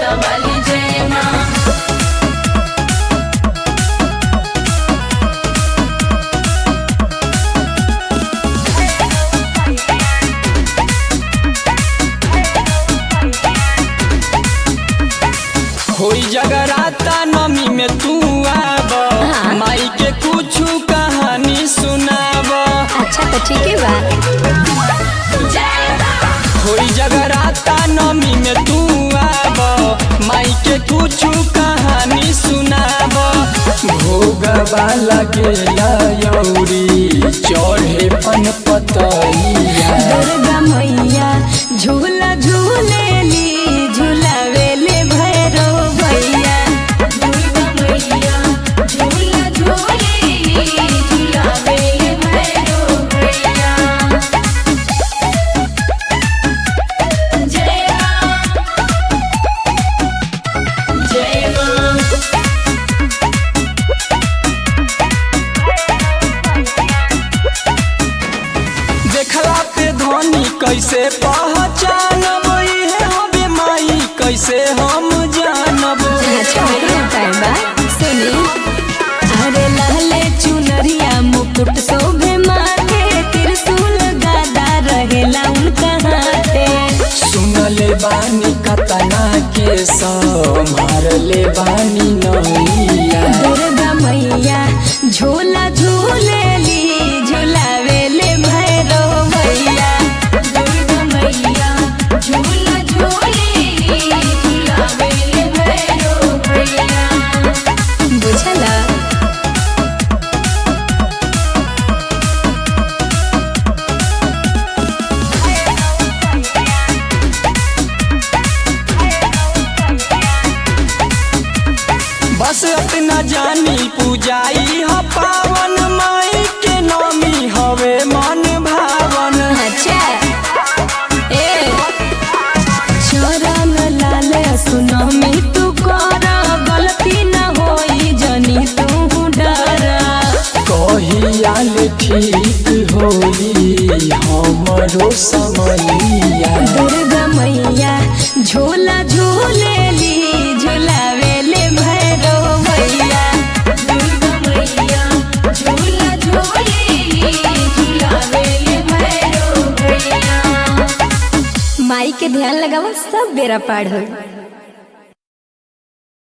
जोता वाली जय माँ होई जगराता नमी में तू आब हाँ। माई के कुछ कहानी सुनाब अच्छा तो ठीक है बा होई जगराता नमी में तू आब माई के कुछ कहानी सुनाब भोगवा लगेला यौरी चढ़े पन पतैया दुर्गा मैया झूला झूलेली झूलावेले भैरो भैया दुर्गा मैया झूला झूलेली झूलावे भैरो भैया जय माँ जय माँ देखला पे धनी कैसे पहचानब इहे हबे माई कैसे हम जानब अच्छा मेरा टाइम बा सुनी अरे लाले चुनरिया मुकुट शोभे माथे त्रिशूल गादा रहेला उनका हाथे सुनले बानी कतना के मारले बानी नैया दुर्गा मैया झूला झूलेली झूलावेले भैरो भैया दुर्गा मैया झूला झूलेली झूलावे भैरो भैया बुझला बस अपना जानी पूजाई ह पावन माई के नामी हवे मन भावन अच्छा ए चरण लाल सुनमी तू कर गलती न होई जनी तू डर कहियाल ठीक होई हमरो समैया दुर्गा मैया झूला झूलेली झूलावेले भैरो भैया दुर्गा मैया झूला झूलेली झूलावे भैरो भैया माई के ध्यान लगावा सब बेरा पार होई